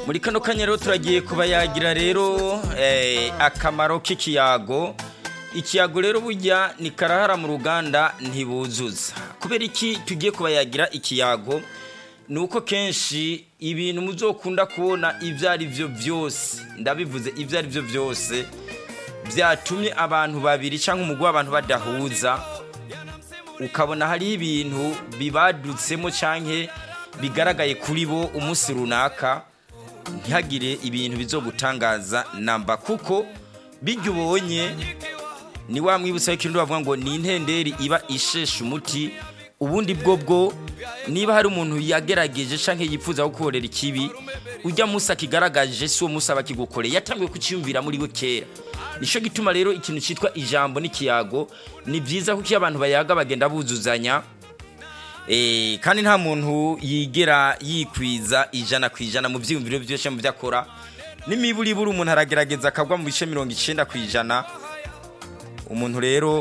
muri kano kanya rero turagiye kubayagira rero eh, akamaro k'ikiyago ikiyago rero burya ni karahara mu ruganda ntibuzuza kubera iki tugiye kubayagira ikiyago ni uko kenshi ibintu muzokunda kubona ibyo ari byo byose ndabivuze ibyo ari byo byose byatumye abantu babiri cyangwa umugwi w'abantu badahuza ukabona hariho ibintu bibadutsemo cyangwa bigaragaye kuri bo umunsi runaka ntihagire ibintu bizogutangaza namba kuko bijya ubonye ni wa mwibutsa w'ikintu bavuga ngo ni intenderi iba ishesha umuti ubundi bwo bwo niba hari umuntu yagerageje cyangwa yifuza gukorera ikibi ujya munsi akigaragaje si uwo munsi aba akigukoreye yatangiye kucyiyumvira muri we kera nicyo gituma rero ikintu cyitwa ijambo n'ikiyago ni byiza kuko iyo abantu bayaga bagenda buzuzanya kandi nta muntu yigera yikwiza ijana ku ijana mu byiyumviro byose mu byo akora n'imiburiburi umuntu aragerageza akagwa mu bice mirongo icyenda ku ijana umuntu rero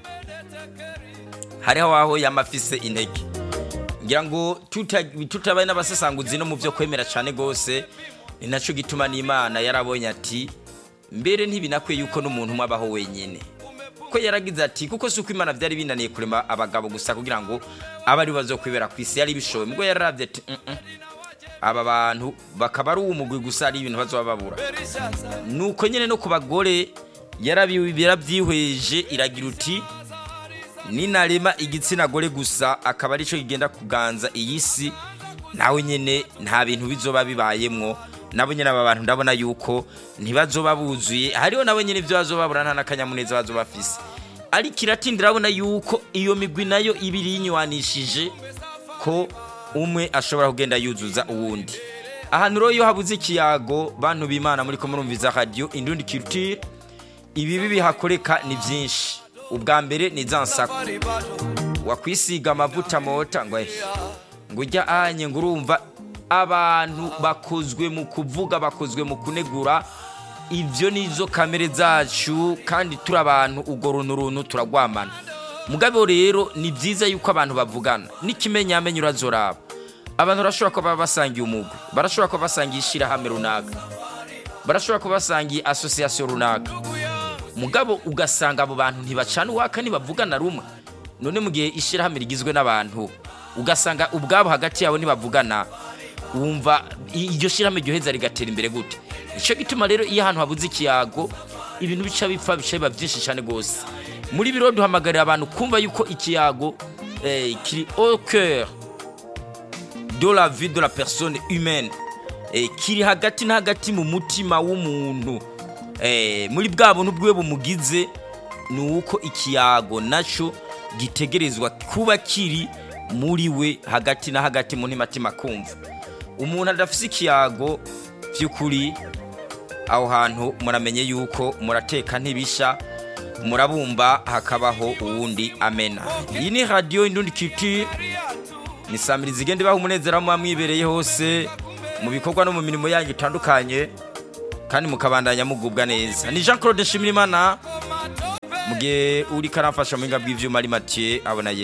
hariho aho yamafise intege ngira ngo tutabaye n'abasesanguzi no mu byo kwemera cyane rwose ni nacyo gituma n'imana yarabonye ati mbere ntibinakwiye yuko n'umuntu umwe abaho wenyine ko yaragize ati kuko si uko imana byari binaniye kurema abagabo gusa kugira ngo abe ari bazo kwibera ku isi yari bishoboye ubwo yararabye ati aba bantu bakaba ari uw'umugwi gusa ari ibintu bazoba babura nuko nyine no ku bagore yarabyihweje iragira uti ninarema igitsina gore gusa akaba aricyo kigenda kuganza iyi si nawe nyine nta bintu bizoba bibayemwo nabo nyine aba bantu ndabona yuko ntibazoba buzuye hariho nabo nyine ibyo bazoba babura nta n'akanyamuneza bazoba bafise ariko iratindira urabona yuko iyo migwi nayo iba iriyinywanishije ko umwe ashobora kugenda yuzuza uwundi ahantu rero iyo habuze ikiyago bantu b'imana muri ko murumviza radiyo indundi kirutire ibibi bihakoreka ni byinshi ubwa mbere ni za nsako wakwisiga amavuta mota ngo ngo ujya anye ngo urumva abantu bakozwe mu kuvuga bakozwe mu kunegura ibyo ni izo kamere zacu kandi turi abantu ubwo runtu runtu turagwamana mugabo rero ni byiza yuko abantu bavugana n'ikimenyamenyo urazoraba abantu barashobora kuba basangiye umugwi barashobora kuba basangiye ishyirahamwe runaka barashobora kuba basangiye asosiyasiyo runaka mugabo ugasanga abo bantu ntibacana uwaka ntibavugana rumwe none mu gihe ishyirahamwe rigizwe n'abantu ugasanga ubwabo hagati yabo ntibavugana wumva iryo shyirahamwe ryoheza rigatera imbere gute nicyo gituma rero iyo ahantu habuze ikiyago ibintu bica bipfa bica biba byinshi cyane rwose muri biro duhamagarira abantu kumva yuko ikiyago kiri au cœur de la vie de la personne humaine kiri hagati na hagati mu mutima w'umuntu muri bwa buntu bwe bumugize ni uko ikiyago nacyo gitegerezwa kuba kiri muri we hagati na hagati mu ntimatima kumva umuntu adafite ikiyago by'ukuri aho hantu muramenye yuko murateka ntibisha murabumba hakabaho uwundi amena iyi ni radiyo indundi kiti ni samirizi igenda ibaha umunezero muba mwibereye hose mu bikorwa no mu mirimo yanyu itandukanye kandi mukabandanya mugubwa neza ni jean claude nshimirimana mu gihe uri karamfasha mu biga bw'ibyuma ari matiye abona